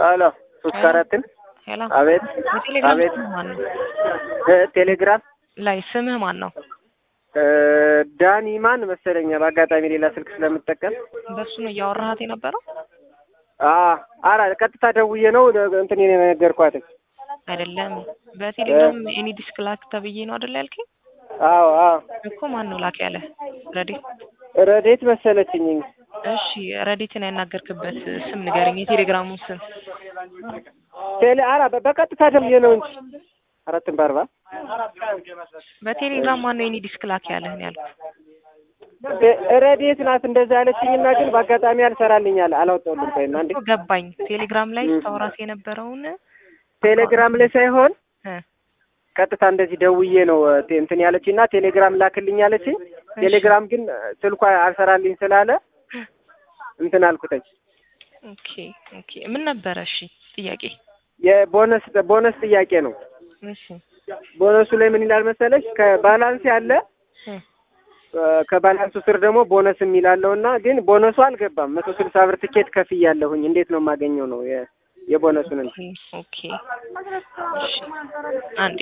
ሄሎ ሶስት ከአራትን ሄሎ አቤት በቴሌግራም አቤት ስምህ ማን ነው? እ ቴሌግራም ላይ ስምህ ማን ነው? እ ዳኒ ማን መሰለኛ በአጋጣሚ ሌላ ስልክ ስለምጠቀም በሱ ነው እያወራሃት የነበረው አ አራ ቀጥታ ደውዬ ነው እንትን የነገርኳት አይደለም? በቴሌግራም ኤኒ ዲስክ ላክ ተብዬ ነው አይደል ያልከኝ? አዎ አዎ እኮ ማን ነው ላክ ያለ? ረዲት ረዴት መሰለችኝ እሺ፣ ረዲትን ያናገርክበት ስም ንገረኝ፣ የቴሌግራሙን ስም። ቴሌ አራ በ- በቀጥታ ደውዬ ነው እንጂ አራትን በአርባ በቴሌግራም ማን ነው ኤኒ ዲስክ ላክ ያለህን ያልኩት? ቴ- ረዴት ናት እንደዛ ያለችኝና ግን በአጋጣሚ አልሰራልኝ አለ አላወጣሁልም ቆይማ እንዴ እኮ ገባኝ። ቴሌግራም ላይ ስታወራት የነበረውን ቴሌግራም ላይ ሳይሆን እ ቀጥታ እንደዚህ ደውዬ ነው ቴ- እንትን ያለችኝ እና ቴሌግራም ላክልኝ ያለችኝ። ቴሌግራም ግን ስልኳ አልሰራልኝ ስላለ እንትን አልኩተኝ። ኦኬ ኦኬ። ምን ነበረ? እሺ ጥያቄ። የቦነስ ቦነስ ጥያቄ ነው። እሺ ቦነሱ ላይ ምን ይላል መሰለሽ? ከባላንስ ያለ እ እ ከባላንሱ ስር ደግሞ ቦነስ የሚላለው እና ግን ቦነሱ አልገባም። መቶ ስልሳ ብር ትኬት ከፍያለሁኝ። እንዴት ነው የማገኘው ነው የ- የቦነሱን እንትን ኦኬ እሺ አንዴ